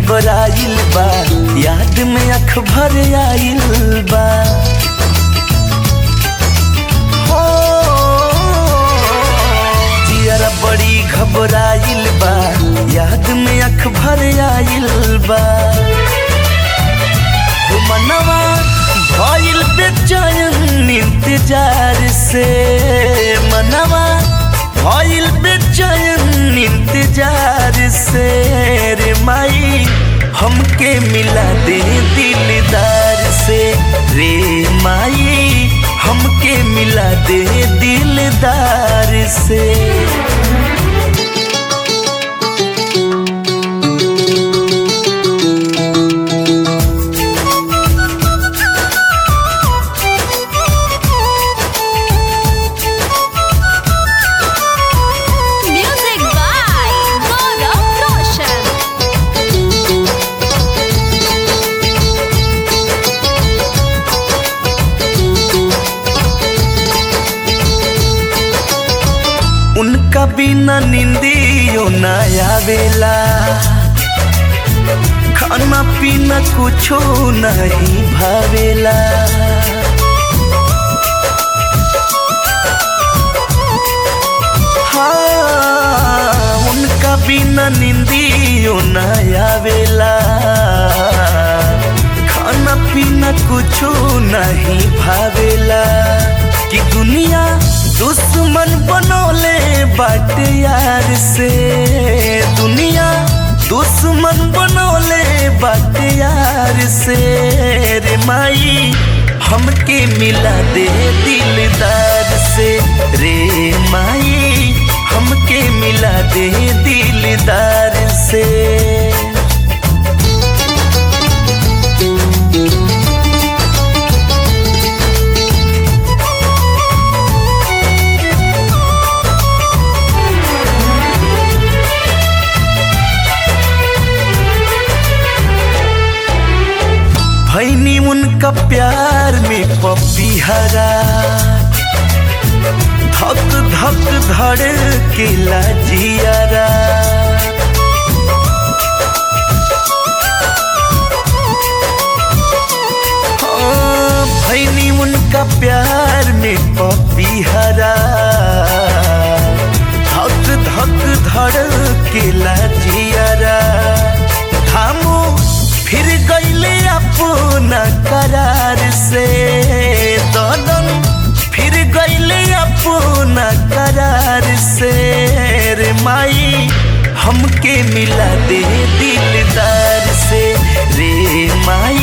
घबराइल बा याद में अख भर आइल बा हो जियरा बड़ी घबराइल बा याद में अख भर आइल बा हो मनवा भइल बेचैन इंतजार से मनवा भइल बेचैन इंतजार से रे माई हमके मिला दे दिलदार से रे माई हमके मिला दे दिलदार से Music by Gaurav Roshan. उनका बिना निंदियो न आवेला खाना पीना कुछो नहीं भावेला हाँ, उनका बिना निंदियो न आवेला खाना पीना कुछो नहीं भावेला कि दुनिया दुश्मन बनोले बाटे यार से दुनिया दुश्मन बनोले बाटे यार से रे माई हमके मिला दे दिलदार से रे माई हमके मिला दे दिलदार से भैनी उनका प्यार में पपी हरा धक धक धड़ के जियारा हाँ, भैनी उनका प्यार में पपी हरा धक धक धड़ के जियारा धामू फिर गईले अपना करार से दलन फिर गईले अपना करार से रे माई हमके मिला दे दिलदार से रे माई